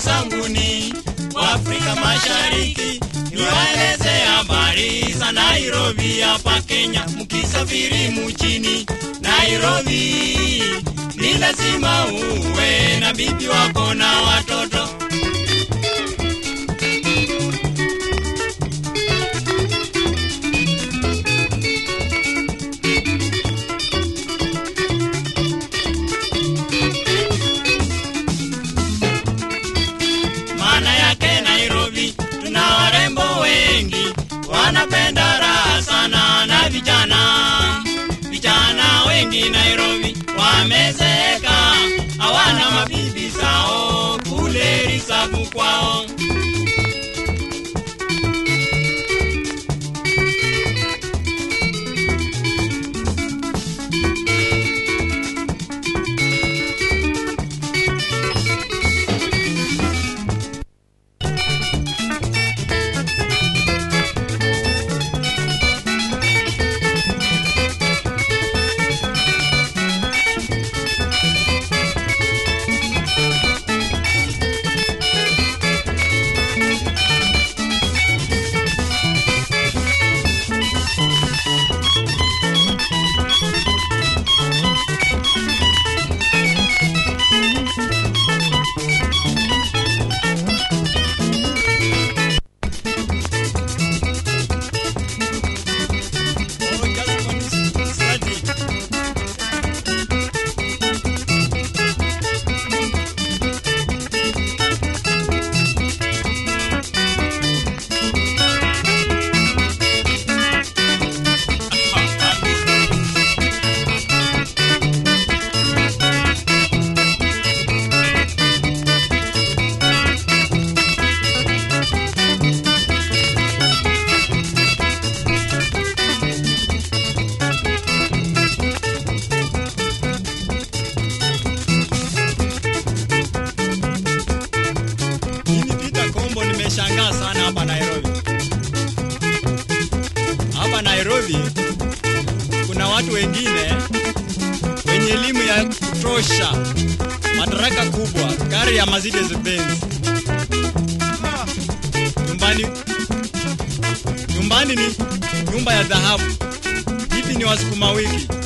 zanguni wa Afrika Mashariki, niwaeleze habari za Nairobi hapa Kenya. Mkisafiri mchini Nairobi, ni lazima uwe na bibi wako na watoto. maana yake Nairobi tuna warembo wengi wanapenda raha sana na vijana. Vijana wengi Nairobi wamezeeka, hawana mabibi zao kule risabu kwao. Oh, just one study. Mimi Peter Kombo nimeshangaa sana hapa Nairobi. Hapa Nairobi kuna watu wengine wenye elimu ya kutosha, madaraka kubwa, gari ya Mercedes Benz. Nyumbani nyumbani ni nyumba ya dhahabu. Hivi ni wasukuma wiki.